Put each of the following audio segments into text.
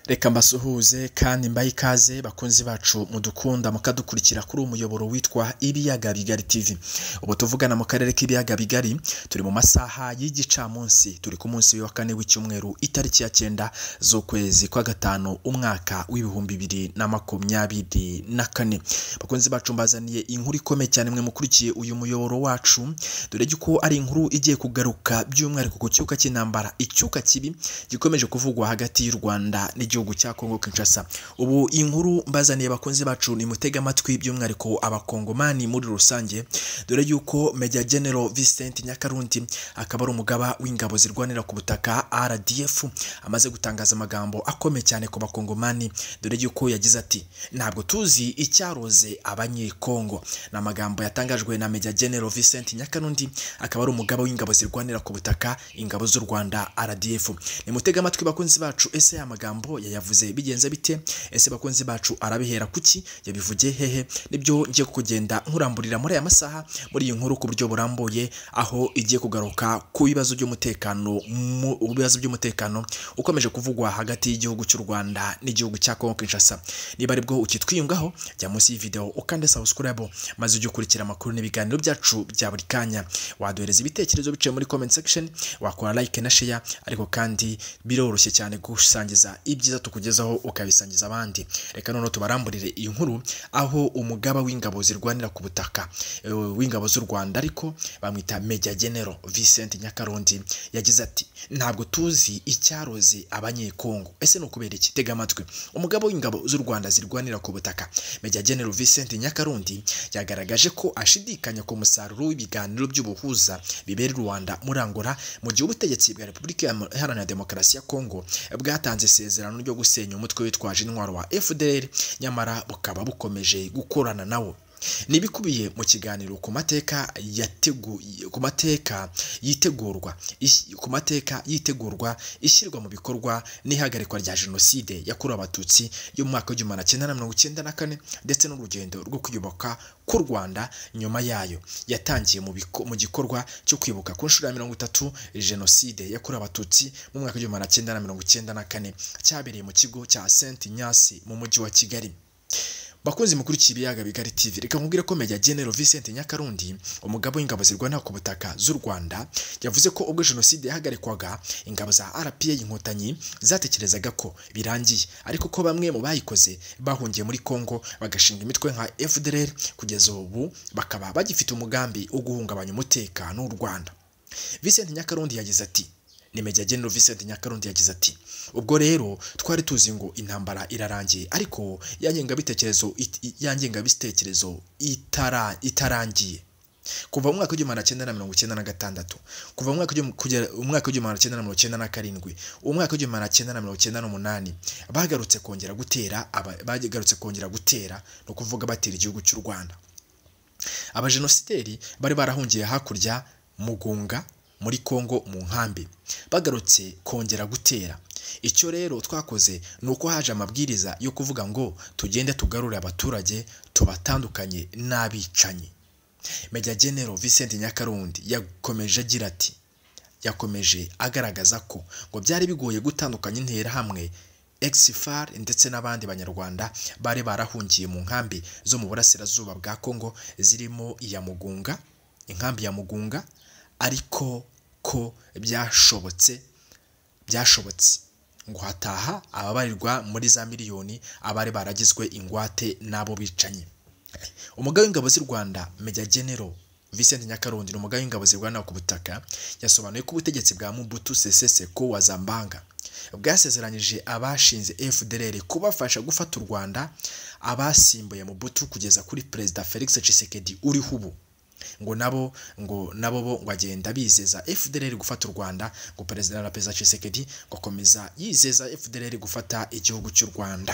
reka mbasuhuze kandi mbahe ikaze bakunzi bacu mudukunda mukadukurikira kuri umuyoboro witwa ibiyaga bigari tv ubu tuvugana mu karere k'ibiyaga bigari turi mu masaha y'igicamunsi turi ku munsi wa kane w'icyumweru itariki ya cyenda z'ukwezi kwa gatanu umwaka w'ibihumbi bibiri na makumyabiri na kane bakunzi bacu mbazaniye inkuru ikomeye cyane mwe mukurikiye uyu muyoboro wacu dore ko ari inkuru igiye kugaruka by'umwihariko ku cyuka cy'intambara icyuka kibi gikomeje kuvugwa hagati y'u rwanda n'igihugu cya kongo kinshasa ubu inkuru mbazaniye bakunzi bacu ni mutega amatwi by'umwihariko abakongomani muri rusange dore y'uko meja general vincent nyakarundi akaba ari umugaba w'ingabo zirwanira ku butaka rdf amaze gutangaza amagambo akomeye cyane ku bakongomani dore y'uko yagize ati ntabwo tuzi icyaroze abanyekongo ni amagambo yatangajwe na meja general vincent nyakarundi akaba ari umugaba w'ingabo zirwanira ku butaka ingabo z'u rwanda rdf nimutega amatwi bakunzi bacu ese ya magambo yayavuze bigenze bite ese bakunzi bacu arabihera kuki yabivugiye hehe nibyo ngiye kugenda nkuramburira muri aya masaha muri iyi nkuru ku buryo burambuye aho igiye kugaruka ku bibazo by'umutekano mu bibazo by'umutekano ukomeje kuvugwa hagati y'igihugu cy'u rwanda n'igihugu cya kongo kinshasa niba aribwo ukitwiyungaho jya munsi y'iyi video ukande subscribe maze ujye ukurikira amakuru n'ibiganiro byacu bya buri kanya waduhereza ibitekerezo biciye muri comment section wakora like na share ariko kandi biroroshye cyane gusangiza ibyiza tukugezaho ukabisangiza abandi reka noneho tubaramburire iyi nkuru aho umugaba w'ingabo zirwanira ku butaka e, w'ingabo z'u Rwanda ariko bamwita Major General Vincent Nyakarundi yagize ati ntabwo tuzi icyaroze abanyekongo ese ni ukubera iki tega amatwi umugaba w'ingabo z'u Rwanda zirwanira ku butaka Major General Vincent Nyakarundi yagaragaje ko ashidikanya ku musaruro w'ibiganiro by'ubuhuza bibera i Rwanda muri Angola mu gihe ubutegetsi bwa Repubulika Iharanira Demokarasi ya Kongo bwatanze isezerano ryo gusenya umutwe witwaje intwaro wa FDL nyamara bukaba bukomeje gukorana nawo nibikubiye mu kiganiro ku mateka yateguye ku mateka yitegurwa ish- ku mateka yitegurwa ishyirwa mu bikorwa n'ihagarikwa rya jenoside yakorewe abatutsi yo mu mwaka w'igihumbi magana cyenda na mirongo icyenda na kane ndetse n'urugendo rwo kwiyubaka k'u rwanda nyuma yayo yatangiye mu biko- mu gikorwa cyo kwibuka ku nshuro ya mirongo itatu jenoside yakorewe abatutsi mu mwaka w'igihumbi magana cyenda na mirongo icyenda na kane cyabereye mu kigo cya saint nyasi mu mujyi wa kigali bakunzi mukurikiye ibiyaga bigari tv reka nkubwire ko meja general vincent nyakarundi umugabo w'ingabo zirwanira ku butaka z'u rwanda yavuze ko ubwo jenoside yahagarikwaga ingabo za rpa inkotanyi zatekerezaga ko birangiye ariko ko bamwe mu bayikoze bahungiye muri congo bagashinga imitwe nka fdr kugeza ubu bakaba bagifite umugambi wo guhungabanya umutekano w'u rwanda vincent nyakarundi yagize ati ni Major General Vincent Nyakarundi yagize ati ubwo rero twari tuzi ngo intambara irarangiye ariko ya ngengabitekerezo it- i- ya ngengabitekerezo itara itarangiye kuva mu mwaka w'igihumbi magana cyenda na mirongo icyenda na gatandatu kuva mu mwaka w'igihumbi- kugera umwaka w'igihumbi magana cyenda na mirongo icyenda na karindwi umwaka w'igihumbi magana cyenda na mirongo icyenda n'umunani bagarutse kongera gutera aba- bagarutse kongera gutera ni ukuvuga batera igihugu cy'u Rwanda abajenosideri bari barahungiye hakurya mu gunga muri Kongo mu nkambi bagarutse kongera gutera icyo rero twakoze ni uko haje amabwiriza yo kuvuga ngo tugende tugarure abaturage tubatandukanye n'abicanyi Major General Vincent Nyakarundi yakomeje agira ati yakomeje agaragaza ko ngo byari bigoye gutandukanya intera hamwe exfar ndetse n'abandi banyarwanda bari barahungiye mu nkambi zo mu burasirazuba bwa Kongo zirimo iya Mugunga inkambi ya Mugunga ariko ko byashobotse byashobotse ngo hataha ababarirwa muri za miliyoni abari baragizwe ingwate n'abo bicanyi umugabo w'ingabo z'u rwanda meja genero Vincent Nyakarundi ni umugabo w'ingabo zirwanira ku butaka yasobanuye ko ubutegetsi bwa Mobutu Sese Seko wa Zambanga bwasezeranyije abashinze FDLR kubafasha gufata u Rwanda abasimbuye Mobutu kugeza kuri Perezida Felix Tshisekedi uriho ubu ngo nabo ngo nabo bo ngo agenda bizeza FDLR gufata u Rwanda ngo Perezida na Perezida Tshisekedi ngo akomeza yizeza FDLR gufata igihugu cy'u Rwanda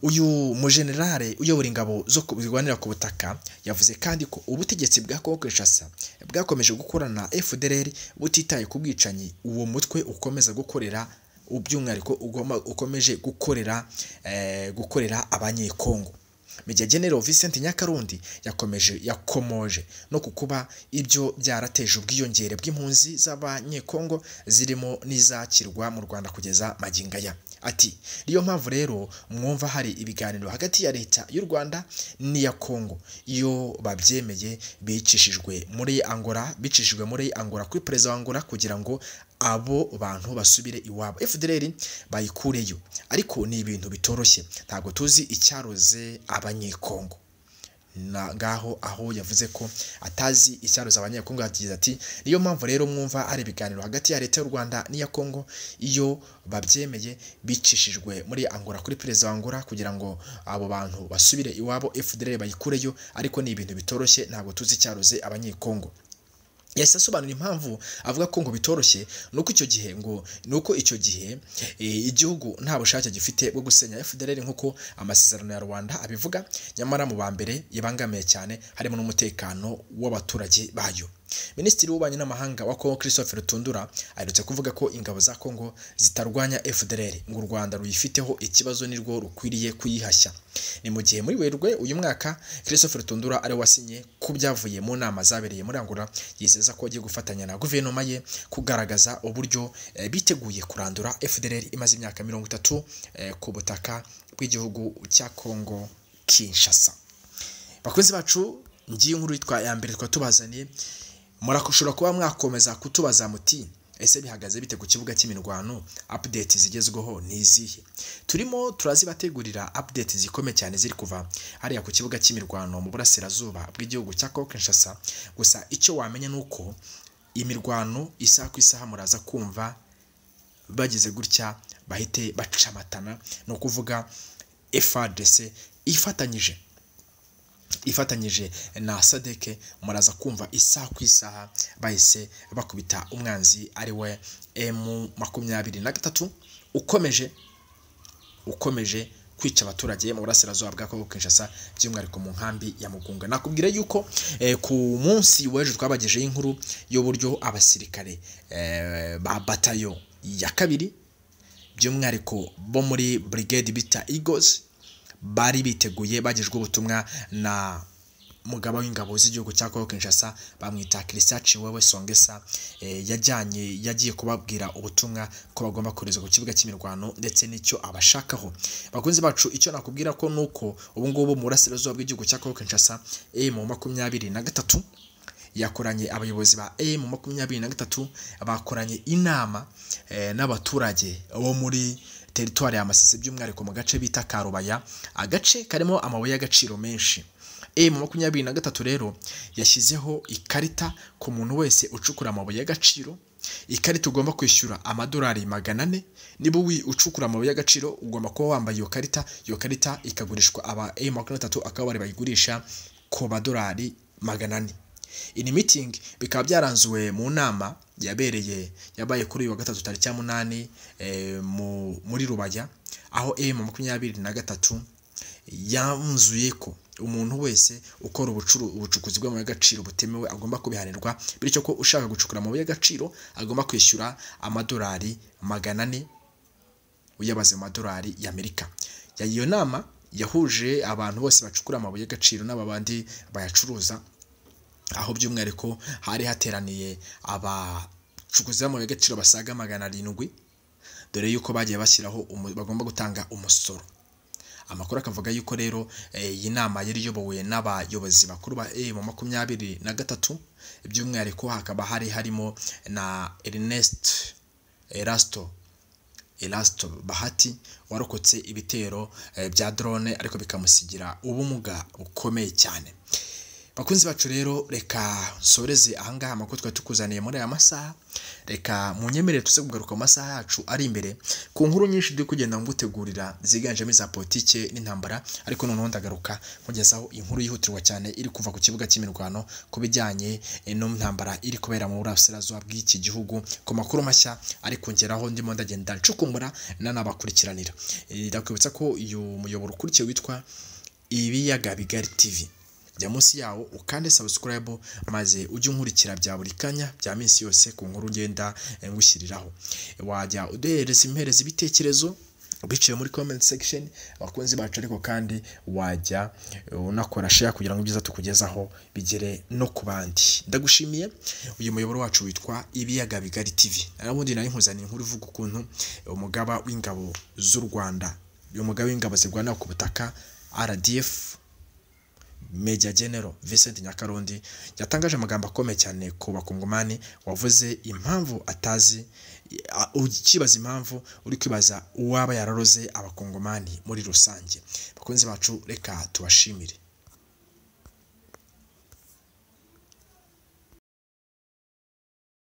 uyu mujenerale uyobora ingabo zo ku- zirwanira ku butaka yavuze kandi ko ubutegetsi bwa Kongo Kinshasa bwakomeje gukorana na FDLR butitaye ku bwicanyi uwo mutwe ukomeza gukorera by'umwihariko ugoma- ukomeje gukorera eh, gukorera abanyekongo Major General Vincent Nyakarundi yakomeje yakomoje no ku kuba ibyo byarateje ubwiyongere bw'impunzi z'abanyekongo zirimo n'izakirwa mu Rwanda kugeza magingo aya ati niyo mpamvu rero mwumva hari ibiganiro hagati ya leta y'u Rwanda n'iya Kongo iyo babyemeye bicishijwe muri Angola bicishijwe muri Angola kuri perezida wa Angola kugira ngo abo bantu basubire iwabo FDLR bayikureyo ariko ni ibintu bitoroshye ntabwo tuzi icyaroze abanyekongo na ngaho aho yavuze ko atazi icyaroza abanyekongo yagize ati niyo mpamvu rero mwumva hari ibiganiro hagati ya leta y'u Rwanda n'iya Kongo iyo babyemeye bicishijwe muri Angola kuri perezida wa Angola kugira ngo abo bantu basubire iwabo FDLR bayikureyo ariko ni ibintu bitoroshye ntabwo tuzi icyaroze abanyekongo yahise asobanura impamvu avuga ko ngo bitoroshye nuko icyo gihe ngo nuko icyo gihe igihugu nta bushake gifite bwo gusenya FDLR nk'uko amasezerano ya Rwanda abivuga nyamara mu ba mbere yabangamiye cyane harimo n'umutekano w'abaturage bayo Minisitiri w'ububanyi n'amahanga wa Kongo Christophe Rutundura aherutse kuvuga ko ingabo za Kongo zitarwanya FDLR ngo u Rwanda ruyifiteho ikibazo nirwo rukwiriye kuyihashya ni mu gihe muri Werurwe uyu mwaka Christophe Rutundura ari wasinye ku byavuye mu nama zabereye muri Angola yizeza ko agiye gufatanya na guverinoma ye kugaragaza uburyo eh, biteguye kurandura FDLR imaze imyaka mirongo itatu eh, ku butaka bw'igihugu cya Kongo Kinshasa bakunzi bacu ngiye inkuru yitwa ya mbere twari tubazaniye murakushobora kuba mwakomeza kutubaza muti ese bihagaze bite ku kibuga cy'imirwano update zigezweho ni izihe turimo turazibategurira update zikomeye cyane ziri kuva hariya ku kibuga cy'imirwano mu burasirazuba bw'igihugu cya Kinshasa gusa icyo wamenya ni uko imirwano isaha ku isaha muraza kumva bagize gutya bahite bacamatana ni ukuvuga FARDC ifatanyije ifatanyije na sadeke muraza kumva isaha ku isaha bahise bakubita umwanzi ari we emu makumyabiri na gatatu ukomeje ukomeje kwica abaturage mu burasirazuba bwa Kongo Kinshasa by'umwihariko mu nkambi ya Mugunga nakubwira yuko ku munsi w'ejo twabagejeho inkuru y'uburyo abasirikare ba batayo ya kabiri by'umwihariko bo muri brigade bita Eagles bari biteguye bagejweho ubutumwa na mugaba w'ingabo z'igihugu cya Kongo Kinshasa bamwita Christian Chiwewe Songesa yajyanye yagiye kubabwira ubutumwa ko bagomba kohereza ku kibuga cy'imirwano ndetse n'icyo abashakaho bakunze bacu icyo nakubwira ko nuko ubu ngubu mu burasirazuba bw'igihugu cya Kongo Kinshasa mu makumyabiri na gatatu yakoranye abayobozi ba mu makumyabiri na gatatu bakoranye inama n'abaturage bo muri teritwari ya Masisi by'umwihariko mu gace bita Karubaya agace karimo amabuye y'agaciro menshi mu makumyabiri na gatatu rero yashyizeho ikarita ku muntu wese ucukura amabuye y'agaciro ikarita ugomba kwishyura amadolari magana ane niba ucukura amabuye y'agaciro ugomba kuba wambaye iyo karita iyo karita ikagurishwa aba makumyabiri na akaba bari bayigurisha ku madolari magana ane iyi mitingi bikaba byaranzuwe mu nama yabereye yabaye kuri uyu wa gatatu tariki ya munani muri rubaya aho emu makumyabiri na gatatu yanzuye ko umuntu wese ukora ubucukuzi bw'amabuye y'agaciro butemewe agomba kubihanirwa bityo ko ushaka gucukura amabuye y'agaciro agomba kwishyura amadolari magana ane uyabaze mu madolari y'amerika iyo nama yahuje abantu bose bacukura amabuye y'agaciro n'abandi bayacuruza aho by'umwihariko hari hateraniye abacukuzi b'amabuye y'agaciro basaga magana arindwi dore yuko bagiye bashyiraho bagomba gutanga umusoro amakuru akavuga yuko rero iyi nama yari iyobowe n'abayobozi bakuru ba emu makumyabiri na gatatu by'umwihariko hakaba hari harimo na Ernest Erasto Erasto Bahati warokotse ibitero bya drone ariko bikamusigira ubumuga bukomeye cyane bakunzi bacu rero reka nsoreze ahangaha amakuru twari tukuzaniye muri aya masaha reka mu nyemerere tuze kugaruka mu masaha yacu ari imbere ku nkuru nyinshi turi kugenda ngutegurira ziganjemo iza politike n'intambara ariko noneho ndagaruka nkugezaho inkuru yihutirwa cyane iri kuva ku kibuga cy'imirwano ku bijyanye n'intambara iri kubera mu burasirazuba bw'iki gihugu ku makuru mashya ari kongeraho ndimo ndagenda ncukumbura nanabakurikiranira ndakwibutsa ko uyu muyoboro ukurikiye witwa ibiyaga bigari TV jya munsi yawo ukande subscribe maze ujye unkurikira bya buri kanya bya minsi yose ku nkuru ngenda ngushyiriraho wajya uduhereza impereza ibitekerezo biciye muri comment section abakunzi bacu ariko kandi wajya unakora share kugira ngo ibyiza tukugezaho bigere no ku bandi ndagushimiye uyu muyoboro wacu witwa ibiyaga bigari tv n'ubundi nari nkuzaniye inkuru ivuga ukuntu umugaba w'ingabo z'u rwanda uyu mugaba w'ingabo zirwanira ku butaka rdf Major General Vincent Nyakarundi yatangaje amagambo akomeye cyane ku bakongomani wavuze impamvu atazi ukibaza impamvu uri kwibaza uwaba yararoze abakongomani muri rusange bakunzi bacu reka tubashimire